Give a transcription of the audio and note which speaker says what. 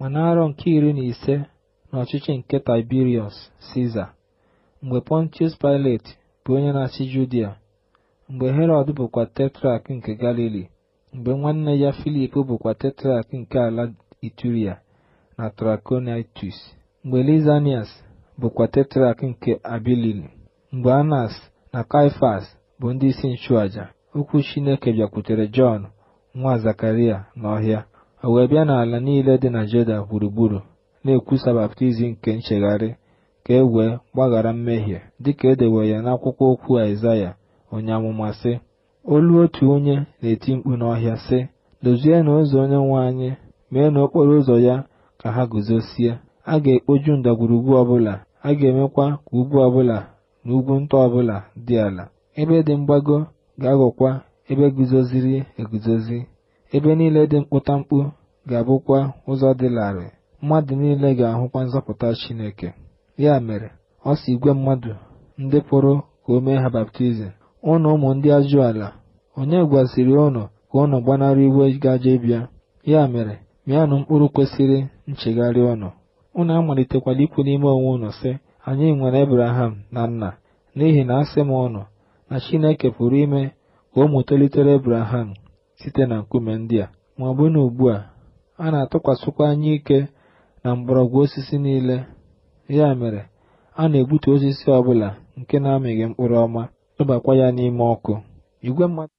Speaker 1: ma n'arọ nke iri na ise n'ọchịchị nke Tiberius Siza mgbe Pontius Pilate bụ onye na-achị Judia mgbe Herọd bụkwa tetrak nke Galili mgbe nwanne ya Filip bụkwa tetrak nke ala Ituria na Trachonitis mgbe Lizanias bụkwa tetrak nke Abilili mgbe Anas na Kaifas bụ ndị isi nchụaja okwu Chineke bịakwutere Jọn nwa Zakaria n'ọhịa o wee bịa n'ala niile dị na Juda gburugburu na-ekwusa baptizim nke nchegharị ka e wee gbaghara mmehie dịka e dewe ya n'akwụkwọ okwu Aịzaya onye amụma sị olu otu onye na-eti mkpu n'ọhịa sị dozienụ ụzọ onye nwe anyị mee n'okporo ụzọ ya ka ha guzosie a ga-ekpoju ndagwurugwu ọbụla a ga-emekwa ka ugwu ọbụla na ugwu nta ọbụla dị ala ebe dị mgbago ga-aghọkwa ebe guzoziri eguzozi ebe niile dị mkpụtamkpu ga-abụkwa ụzọ dị larịị mmadụ niile ga-ahụkwa nzọpụta Chineke ya mere ọ si igwe mmadụ ndị pụrụ ka o mee ha baptizim ụnụ ụmụ ndị ajụala onye gwaziri ụnụ ka ụnụ gbanarị iwe gaje ịbịa ya mere mịanụ mkpụrụ kwesịrị nchegharị ụnụ ụnụ amalitekwala ikwu n'ime onwe ụnụ sị anyị nwere Ebraham na nna n'ihi na asị m ụnụ na Chineke pụrụ ime ka ụmụ tolitere Ebraham site na nkume ndị a ma ọ bụ na ugbu a a na-atụkwasịkwa anya ike na mgbọrọgwụ osisi niile ya mere a na-egbutu osisi ọbụla nke na-amịghị mkpụrụ ọma tụbakwa ya n'ime ọkụ igwe mmadụ